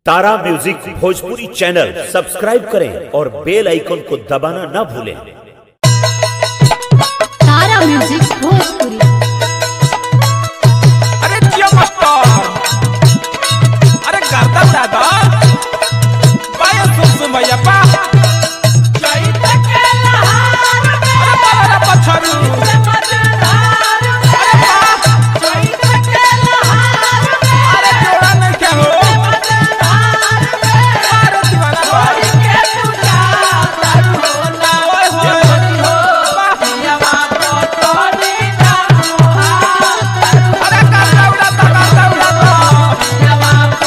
तारा music Bhojpuri channel subscribe करें और बेल icon को दबाना ना भूलें तारा म्यूजिक भोजपुरी अरे जियो मास्टर अरे गर्दा दादा पाया सुसु भैया पा अरे बाला पछारू अरे बा अरे जोड़ा नहीं क्या हो अरे दीवाना बा ओए होए अरे गर्दा उड़ाता गर्दा उड़ाता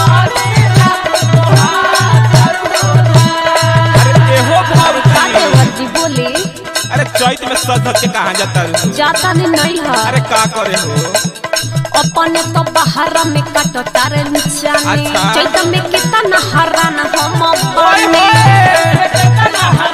अरे एहो भाव देवर जी बोले अरे चैत में सज के कहाँ जाता है जाता ने नहीं है अरे का करे हो अपने तो बाहर में काटो तारे निचाने अच्छा। चैत में कितना हरान हम ओए बने होए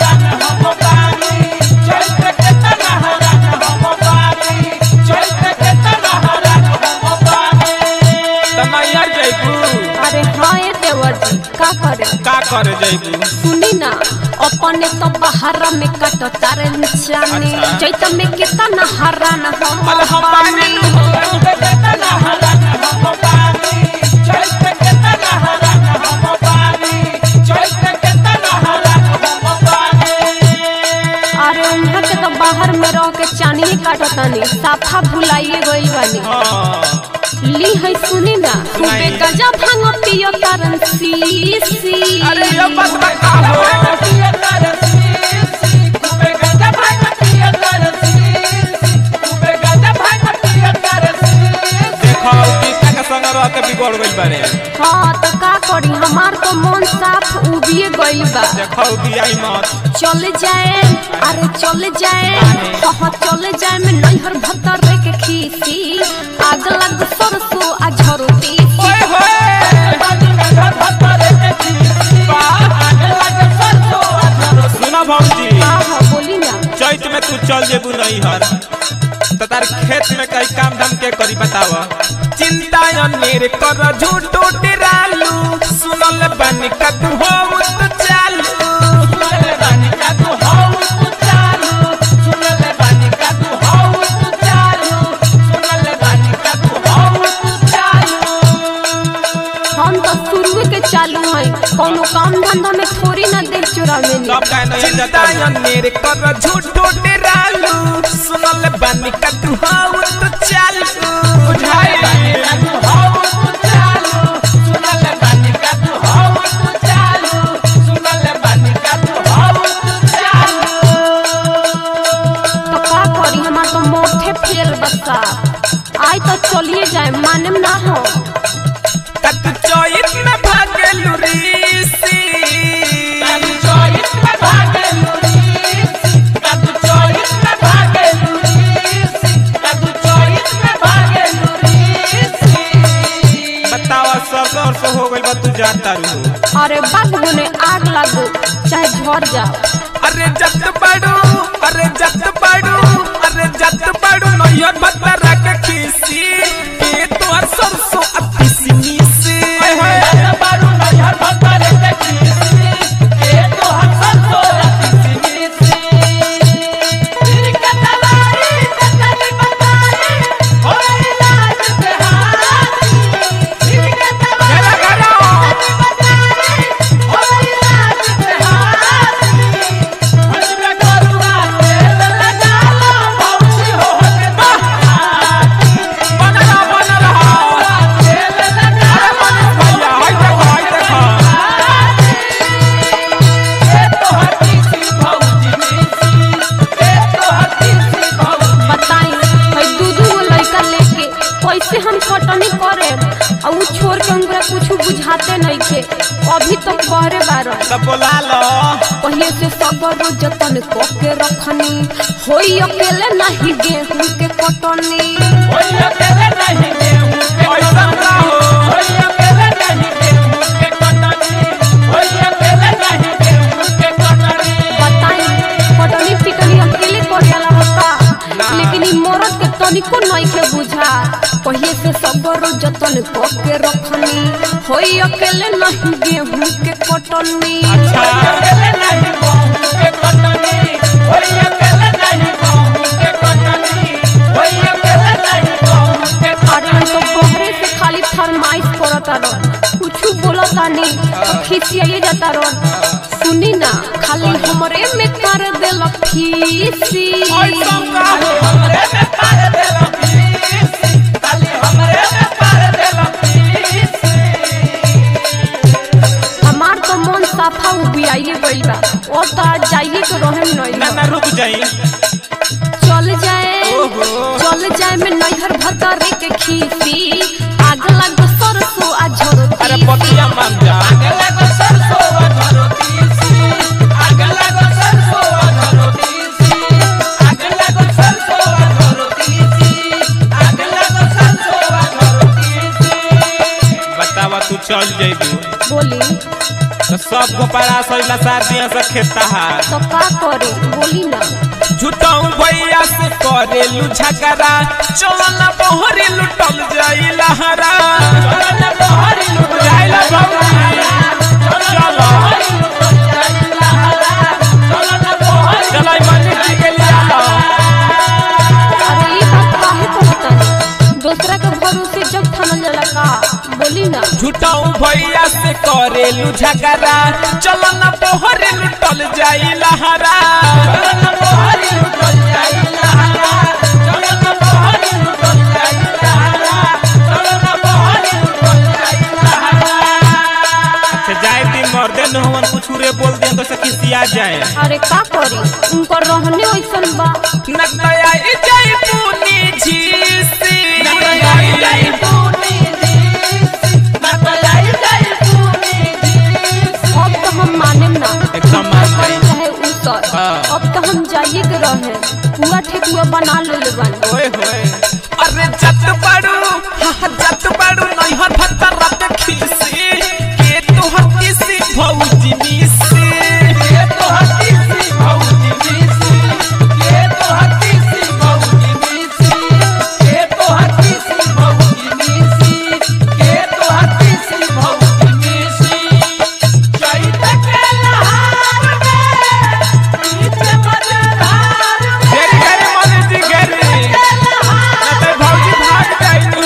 तमैया जैबू अरे हाँ ये देवर जी का करे का करे जैबू सुनी ना अपने तो बाहर में काटो तारे निचाने अच्छा। चैत में कितना हरान हम अरे हम पानी बने अरे उन्हें के तो बाहर में रह के चानी ही काटो तानी साफा भुलाइए गई बानी हाँ ली है सुनी ना खूबे सुनाई। गजा भांग पियो तारन सी सी अरे ये बात बता हो देखो गीता के संग रह के बिगड़ गइल बारे हाँ तो का करी हमार तो मन साफ उबिए गइल बा देखो बियाई मत चले जाए अरे चले जाए हाँ चले जाए मैं नैहर भतर रे के खीसी आग लग सरसों आ झरोती ओए होए सुना भौजी हाँ हाँ बोली ना चैत में तू चल जेबू नहीं हर तो तार खेत में कई काम धाम के करी बताव चिंता अनेर कर झूठो डरालू सुनल बानी का तू हो तो चालू हम तो शुरू के चालू है कोनो काम धंधा में थोड़ी ना देख चुरावे सब का नहीं चिंता अनेर कर झूठो डरालू सुनल बानी का तू हो तो चालू बुझाई तो का करी हमार तो मोठे फेल बसा आई तो चलिए जाए माने ना हो तत चैत में भागलू रीसी बतावा सरसों सरसों हो गइल बा तू जानता रहू अरे बाबू ने आग लागो चाहे झड़ जाओ अरे जत पड़ू अरे जत पड़ू अरे जत पड़ू नैयर भतरा के खीसी के तोर सरसों अति सिनीसी घेरा घेरा बना रहा बना रहा अरे मनीष भैया हाय देखो हाय देखो बताई भाई दू दू गो लड़का लेके कैसे हम कटनी करे और उ छोड़ के हमरा कुछ बुझाते नहीं थे अभी तो करे बारन तब बोला लो पहले से सबर जतन को के रखनी होई अकेले नहीं गेहूं के कटनी ऐसा ना हो बताई कटनी पिटनी अकेले कर जाला होता लेकिन ई मरद के तनिको नहीं के बुझा पहले से सबर जतन को के रखनी होई होई अकेले नहीं गेहूं के कटनी अरे हम तो बहरे से खाली फरमाइश करता रह कुछ बोलता नहीं तो खिसियाई जाता रह सुनी ना खाली हमरे में कर देल फीसी हमार तो मन साफा उबियाइए गइल बा ओ तो आज जाइए के रहे ना नहीं ना रुक जाई चल जाए ओहो। चल जाए में नैहर भतारे के खीसी आग लग सरसों आ झरोती अरे पतिया मान जा बतावा तू चल जइबू बोली तो सब गोपारा सैला साथ दिया से खेता है तो का करे बोली ना झूठाऊ भैया से करेलू झगड़ा चलो ना बहरी लुटल जाई लहरा जाइला भौजी, चलो चलो ई मनी जी के लिए आलो अरे ये बात काहे कहता है दूसरा के भरोसे जब थानल जाला का बोली ना झूठाऊ भैया से करेलू झगड़ा चलो ना बहरी लुटल जाई लहरा अच्छा जाए दिन मर्दे न हुवन कुछ रे बोल दिया तो से खिसिया जाए अरे का करी उनको रहने ऐसन बा नतया ई जाई पूनी झीसी नतया ई जाई अब तो हम माने ना एकदम मान करे गई। चाहे उतर हाँ। अब तो हम जाइए के रहे पूरा ठेकुआ बना ले बानी ओए होए अरे जत बड़ू हा जत बड़ू नैहर भत्ता रात खीसी के तोहर किसी भौजी मिसी के तोहर किसी भौजी मिसी के तोहर किसी भौजी मिसी के तोहर किसी भौजी मिसी के तोहर किसी भौजी मिसी चैत के लहार में पीछे मजधार में गेरी गेरी मनी जी गेरी नते भौजी भाग जाइनु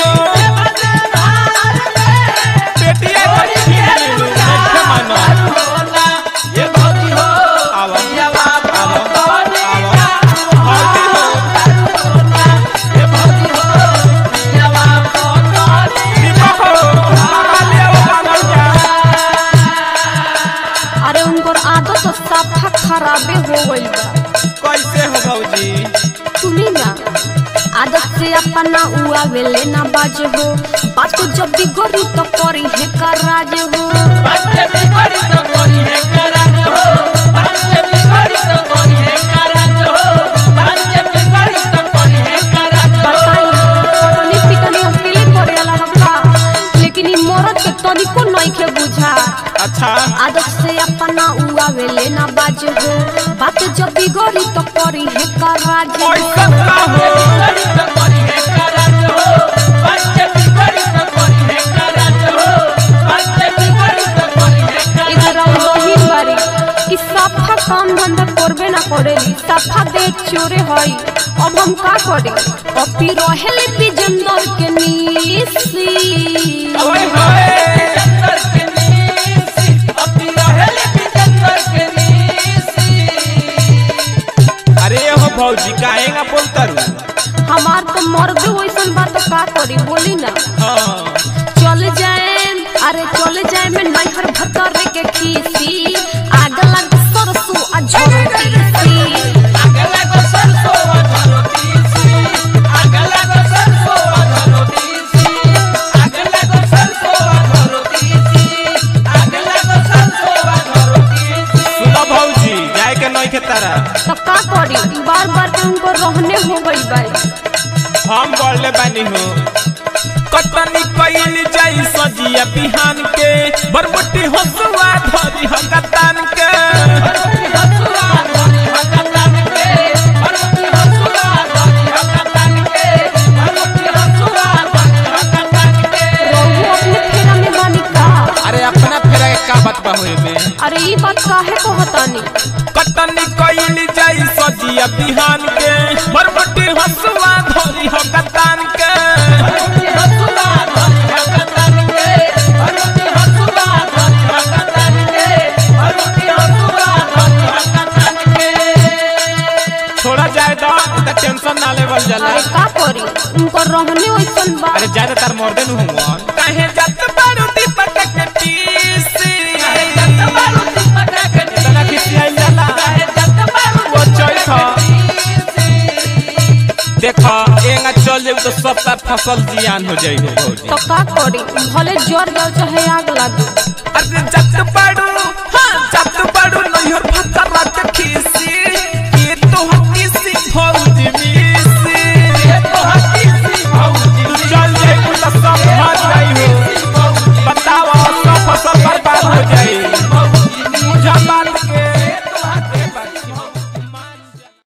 बेटिया को छीन लेलु देखे मानो ये भौजी हो आवा आवा आवा भौजी हो ये भौजी हो दीपक हो मामा लिया वो मामा लिया अरे उनको आदत तो साफा खराबे हो गइल बा कैसे हो भौजी सुनी ना आदत से अपना उआ वेले ना बाज हो बात को जब भी गरी तो करी है का राज हो बताई पटनी पिटनी अकेले करे वाला रखा लेकिन ई मरद के तनिको नहीं के बुझा अच्छा आदत से अपना उआ वेले ना बाज हो बात जब भी गरी तो करी है का राज हो कैसे ना हो इधर वही बारी कि सफा काम धंधा करबे ना करेली सफा दे चोरे हई अब हम का करे अपी रहेले बिजंदर के नीसी ओए होए अरे हो भौजी काहेगा बोलतरू हमार तो मर्दे वैसन बात का करी बोली ना हाँ चल जाए अरे चल जाए मैं नैहर भतर के खीसी आग लग सरसों आ झोंकी सुनो भौजी जाए के नहीं के तारा तो का करी बार बार के उनको रहने हो गई बाई हम बोले बानी हो कटनी कइल जाई सजिया बिहान के बरमुटी हसुआ धरी हकतान के रहू अपने फेरा में बानी का का बात बा होए में अरे ई बात काहे कहतानी कटनी कइल जाई सजिया बिहान के बरबटी हसुआ धोरी हो कतान के छोड़ा जाए तो त टेंशन ना लेवल जाला अरे का करी उनकर रहने वैसन बा अरे ज्यादा तार मर्दे नु हुआ काहे जत बारू दीपक के पीसी काहे जत बारू दीपक के तना किसी आई जाला काहे जत बारू वो चोइथा देखा एंगा चल जाऊ तो सब तार फसल जियान हो जाई हो भौजी तो का करी भले जर जाओ चाहे आग लागे